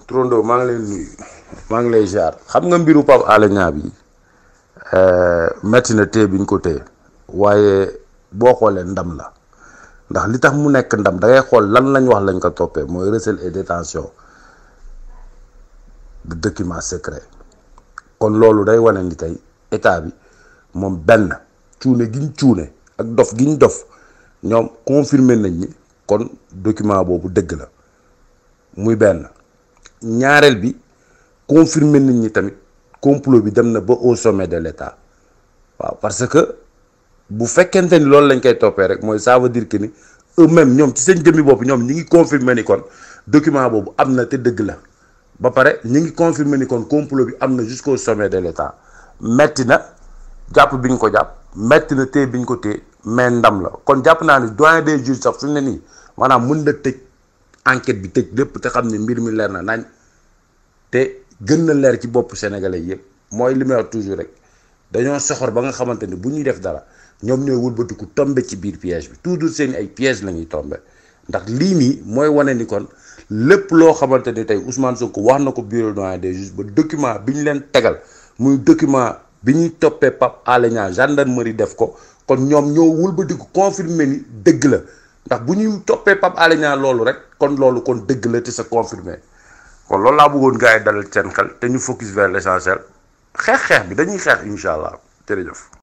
Trondo maa ngi lay nuyu maa ngi lay jaar xam nga mbiru Pape Alé Niang bi metti na téye bi ñu ko téye waaye boo xoolee ndam la ndax li tax mu nekk ndam da ngay xool lan lañ wax lañ ko toppee mooy recel et détention de documents secrets kon loolu day wane ni tey état bi moom benn cuune giñ cuune ak dof giñ dof ñoom confirmer nañ ni kon document boobu dëgg la muy benn ñaareel bi confirmer nañ ni tamit complot bi dem na ba au sommet de l'état waaw parce que bu fekkente ni loolu lañ koy toppee rek mooy ça veut dire que ni eux-mêmes ñoom ci seen jëmmi bopp ñoom ñi ngi confirmer ni kon document boobu am na te dëgg la ba pare ñi ngi confirmer ni kon complot bi am na jusqu'au sommet de l'état metti na jàpp bi ñu ko jàpp metti na téye bi ñu ko téye mais ndam la kon jàpp naa ni doyen des juges sax fi mu ne nii maanaam mën na tëj enquête bi tëj lépp te xam ne mbir mi leer na nañ te gën na leer ci bopp sénégalais yëpp mooy li may wax toujours rek dañoo soxor ba nga xamante ni bu ñuy def dara ñoom ñooy wëlbatiku tombe ci biir piège bi toujours seen ay piège la ñuy tombe ndax lii nii mooy wane ni kon lépp loo xamante ni tey Ousmane Sonko wax na ko bureau doyen des juges ba document bi ñu leen tegal muy document bi ñuy toppee Pape Alé Niang gendarmerie def ko kon ñoom ñoo wëlbatiku confirmer ni dëgg la ndax bu ñuy toppee Pape Alé Niang loolu rek kon loolu kon dëgg la te sa confirmé kon loolu laa bëggoon gars yi dalal seen xel te ñu focus vers l'essentiel xeex xeex bi dañuy xeex incha allah jërëjëf.